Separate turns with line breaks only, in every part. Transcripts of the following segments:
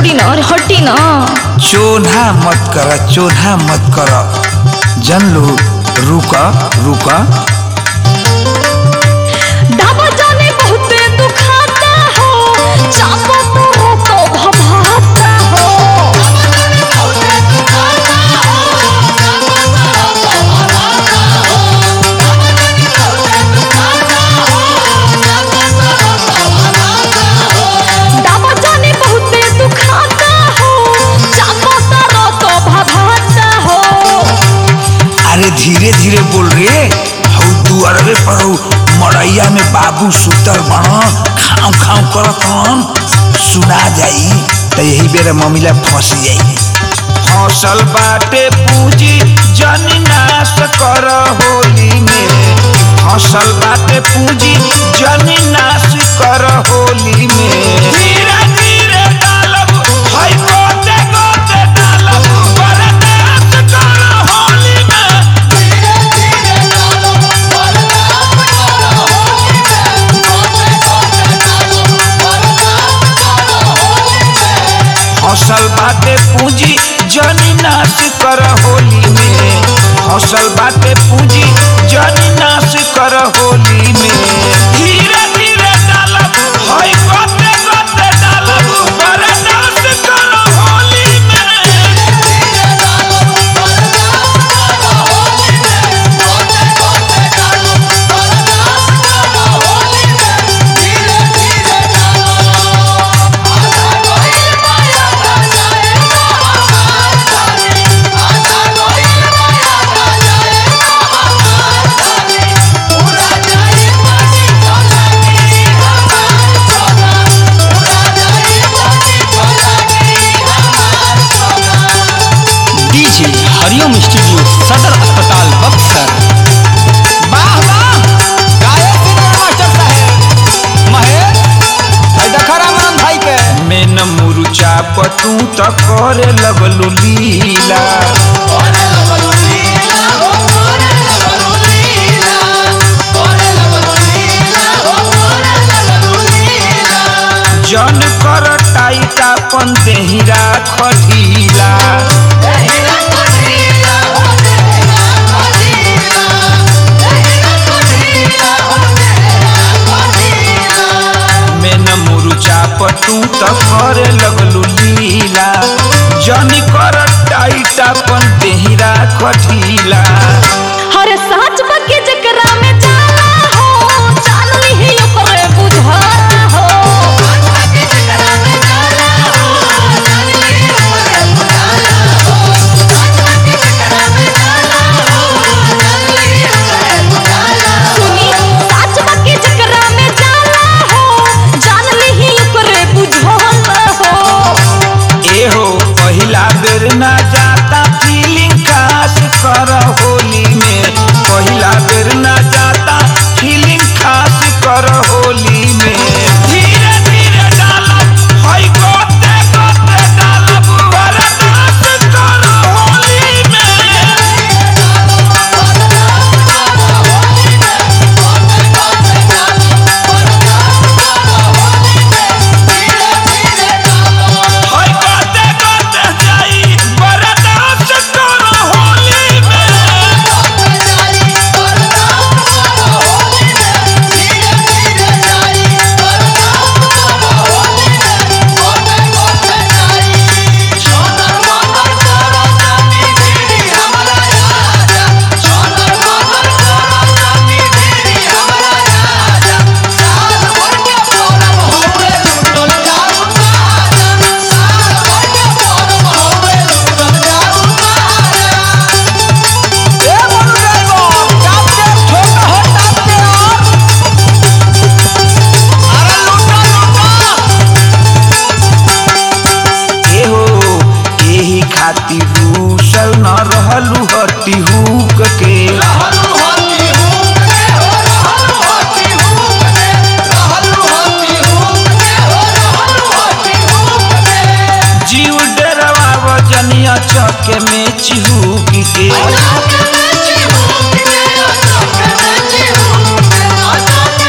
छोड़ी ना अरे हटी ना
चोन्हा मत कर चोन्हा मत कर जन लो रुक रुक
दावा जाने बहुते दुखाता हो चापो तो तो भभाता हो दावा जाने बहुते दुखाता हो चापो तो तो भभाता हो
अरे धीरे धीरे बोल रे हऊ दुआरवे पर हऊ मड़ैया में बाबू सुतर बण खाऊ खाऊ करत हन सुना जाई त यही बेर मम्मीला फंस जाई फसल बाटे पूंजी जन नाश कर होली में फसल बाटे पूंजी जन नाश कर होली में धीरे धीरे डालब हई गोते गोते डालब बरदाश्त कर होली में फसल बाटे पूंजी जनी नाश कर होली में फसल बाटे पूंजी जनी नाश कर होली में धीरे धीरे डालब हई गोते गोते डालब बरदाश्त कर होली में
डीजे हरिओम स्टूडियो सदर अस्पताल बक्सर वाह वाह गायक सिंगर मास्टर साहेब महेश भाई देखा रामराम भाई के
में न मुरुचा पतू त करे लगलू लीला जन कर टाइटा पन देहिरा खटीला में न मुरुचा पतू त करे लगलू लीला जन कर टाइटा पन देहिरा खटीला
हर साच बके जकरा में जाला हो जान लिही ओकरे बुझाला हो सुनी साच बके जकरा में जाला हो जान लिही ओकरे बुझाला हो
एहो पहिला बेर ना जाता फीलिंग खास कर होली में पहिला बेर ना जाता फीलिंग खास कर होली में धीरे धीरे डालब हई गोते गोते डालब बर्दाश्त कर होली में हई गोते गोते जाई बर्दाश्त कर होली में
ए मनु ड्राइवर टाप के छोटा हो टाप के और अरे लूटा लूटा
एहो एही खातिर रूसल न रहलू हटी हुक के जीव डरवा वजनिया चके में चिहुक के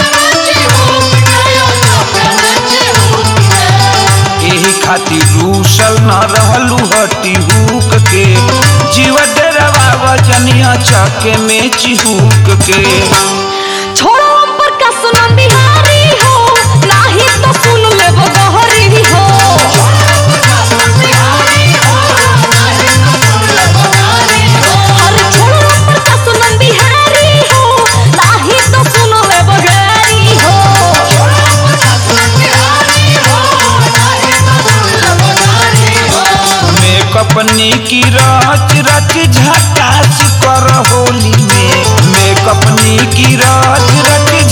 एही खातिर रूस घुसल न रहलू हटी हुक के जीव डरवा वजनिया चके में चिहुक के
छोड़ो पर का सुनम बिहारी हो नाही तो सुन ले वो गहरी हो अरे छोड़ो पर का सुनम बिहारी हो नाही तो सुन ले वो गहरी हो
मेकअपनी की रच रच झकास कर होली में मेकअपनी की रच रच